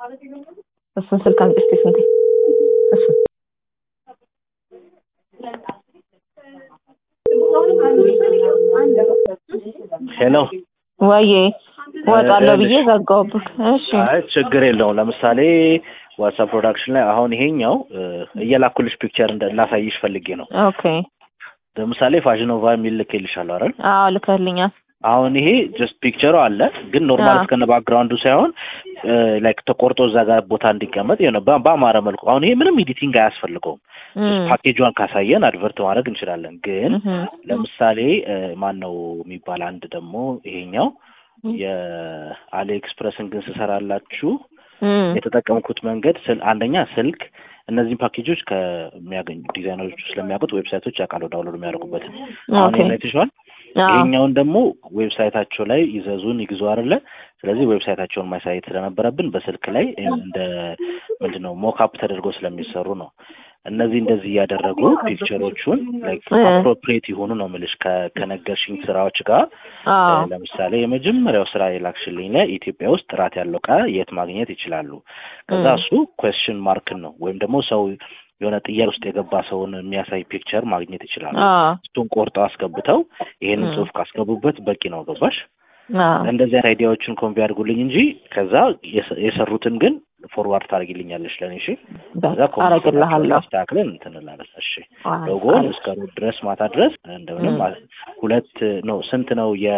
እሱን ስልክ አምጪ እስኪ ስንቴ እሱን ሄሎ ወዬ እወጣለሁ ብዬ ዘጋሁብህ። እሺ አይ ችግር የለውም። ለምሳሌ ዋትሳፕ ፕሮዳክሽን ላይ አሁን ይሄኛው እ፣ እየላኩልሽ ፒክቸር እንደ ላሳይሽ ፈልጌ ነው። ኦኬ ለምሳሌ ፋሽን ኦቫ የሚል ልኬልሻለሁ አይደል? አዎ ልከህልኛል። አሁን ይሄ ጀስት ፒክቸሩ አለ፣ ግን ኖርማል አዎ። እስከነ ባክግራውንዱ ሳይሆን ላይክ ተቆርጦ እዛ ጋር ቦታ እንዲቀመጥ የሆነ በ- በአማረ መልኩ አሁን ይሄ ምንም ኤዲቲንግ አያስፈልገውም። ጀስት እም፣ ፓኬጇን ካሳየን አድቨርት ማድረግ እንችላለን። ግን እህም፣ ለምሳሌ ማን ነው የሚባል አንድ ደግሞ ይሄኛው የአሊ ኤክስፕረስን ግን ስሰራላችሁ እም፣ የተጠቀምኩት መንገድ ስል አንደኛ ስልክ እነዚህን ፓኬጆች ከሚያገኙ ዲዛይነሮቹ ስለሚያውቁት ዌብሳይቶች ያውቃሉ ዳውንሎድ የሚያደርጉበትን። አሁን ኦኬ ይሄን አይተሽዋል። አዎ ይሄኛውን ደግሞ ዌብሳይታቸው ላይ ይዘዙን ይግዙ አይደለ? ስለዚህ ዌብሳይታቸውን ማሳየት ስለነበረብን በስልክ ላይ እንደ ምንድን ነው ሞክአፕ ተደርጎ ስለሚሰሩ ነው። እነዚህ እንደዚህ እያደረጉ ፒክቸሮቹን ላይክ እ። አፕሮፕሪየት የሆኑ ነው የምልሽ ከ- ከነገርሽኝ ስራዎች ጋር አዎ ለምሳሌ የመጀመሪያው ስራ የላክሽልኝ ላይ ኢትዮጵያ ውስጥ ጥራት ያለው እቃ የት ማግኘት ይችላሉ? ከዛ እም፣ እሱ ኩዌስችን ማርክን ነው ወይም ደግሞ ሰው የሆነ ጥያቄ ውስጥ የገባ ሰውን የሚያሳይ ፒክቸር ማግኘት ይችላሉ። አዎ እሱን ቆርጠው አስገብተው ይሄንን እም፣ ጽሑፍ ካስገቡበት በቂ ነው። ገባሽ? አዎ እንደዚህ አይነት አይዲያዎችን ኮምፒ አድርጉልኝ እንጂ ከዛ የሰ- የሰሩትን ግን ፎርዋርድ ታደርጊልኛለሽ ለኔ። እሺ ከዛ በቃ ኮምፒውተራቸውን አረግልሃለሁ። አስተካክለን እንትን እንላለን። እሺ አይ፣ ሎጎን አሪፍ። እስከ ሩብ ድረስ ማታ ድረስ እንደምንም እም፣ አ- ሁለት ነው ስንት ነው የ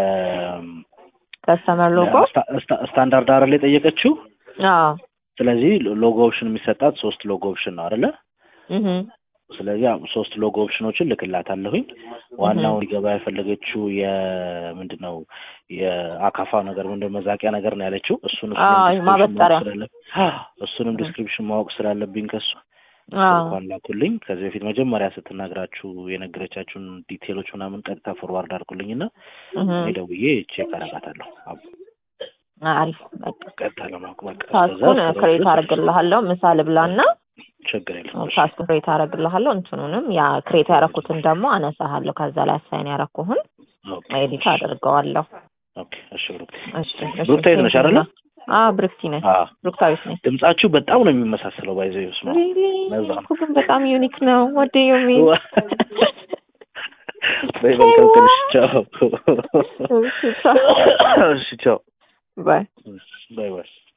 ከስተመር ሎጎ ስታ- ስታ- ስታንዳርድ አይደል የጠየቀችው? አዎ ስለዚህ ሎጎ ኦፕሽን የሚሰጣት ሶስት ሎጎ ኦፕሽን ነው አይደለ? እህም፣ ስለዚህ አዎ ሶስት ሎጎ ኦፕሽኖችን ልክላታለሁኝ። ዋናው ሊገባ የፈለገችው የምንድን ነው የአካፋ ነገር ምንድን መዛቂያ ነገር ነው ያለችው። እሱን አዎ እሱንም ዲስክሪፕሽን ማወቅ ማበጠሪያ ስላለብኝ እሱንም ዲስክሪፕሽን ማወቅ ስላለብኝ ከሱ አዎ እንኳን ላኩልኝ። ከዚህ በፊት መጀመሪያ ስትናግራችሁ የነገረቻችሁን ዲቴሎች ምናምን ቀጥታ ፎርዋርድ አድርጉልኝ እና እህም፣ እኔ ደውዬ ቼክ አደርጋታለሁ። አዎ፣ አሪፍ በቃ ቀጥታ ለማወቅ በቃ ታስኩን እስከዛ ክሬት ስራዎቹ አረግልሃለሁ ምሳ ልብላና ችግር የለም። እሺ፣ ታስኩን ክሬት አረግልሃለሁ እንትኑንም ያ ክሬት ያረኩትን ደግሞ አነሳሃለሁ ከዛ ላይ አሳይን ያረኩህን ኦኬ፣ ኤዲት እሺ፣ አደርገዋለሁ ኦኬ፣ እሺ። ብሩክቴ እሺ እሺ ብሩክታዊት ነሽ አይደለ? አዎ ብሩክቲ ነኝ አዎ፣ ብሩክታዊት ነኝ ድምጻችሁ በጣም ነው የሚመሳሰለው። ባይዘ ስማ ሪሊ ለዛ ነው። እኮ ግን በጣም ዩኒክ ነው ወደ ዩሚ በይ መልካም ቀን። እሺ፣ ቻው። እሺ ቻው እሺ፣ ቻው። ባይ ባይ ባይ